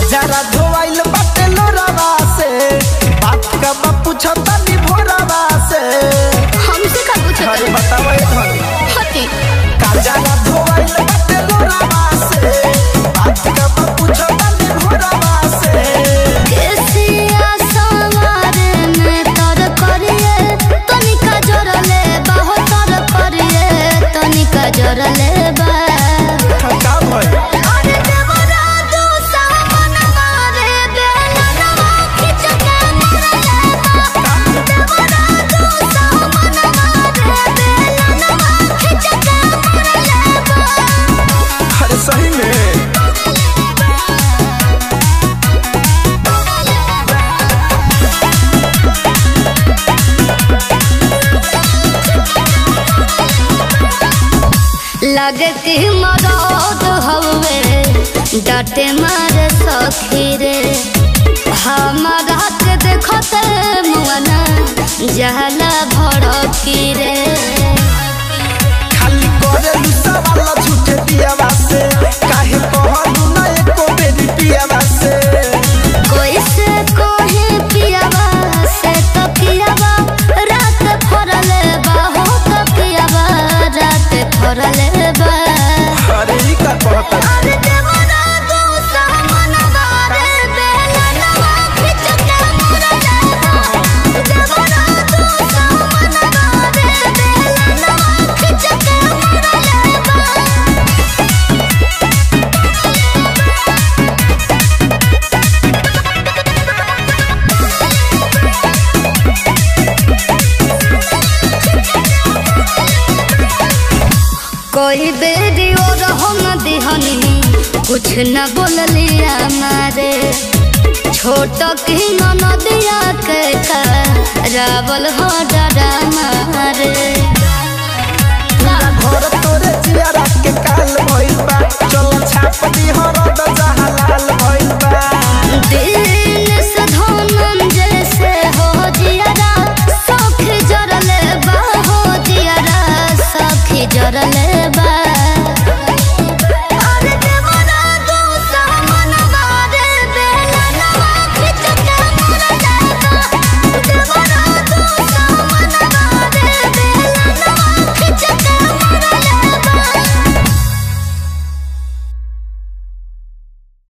जरा धोवाइल बाटे लोरावा से बात का बा पूछता नी भोरावा से हमसे का पूछत अरे बताओ ए धन हती का जरा धोवाइल बाटे लोरावा से बात का बा पूछता नी भोरावा से केसिया सवार में तर करिए तनिका जोरले बाहो तर करिए तनिका जोरले बा का भइल अरे देवरा दू सावन मारे बेलनवा खिच के मरले बा देवरा दू सावन मारे बेलनवा खिच के मरले बा अरे सही में लगे कि मरद हवे डाटे मारे सखी रे हमारा के देखते मुआना जहला भड़की रे खाली करे सवाल झूठे दियावा से काहे कहलू ना एको बेरी पियावा से कोई से कोहे पियावा से तो पियावा रात फरले बा हो तो पियावा रात फरले बा अरे ई का कहता अरे देवरा दू सामन बारे बेलनवा खिच के मरले बा देवरा दू सामन बारे बेलनवा खिच के मरले बा कोई बेरी और हम दिहनी कुछ न बोलिया मारे छोट की नदिया के का रावल हो डरा मारे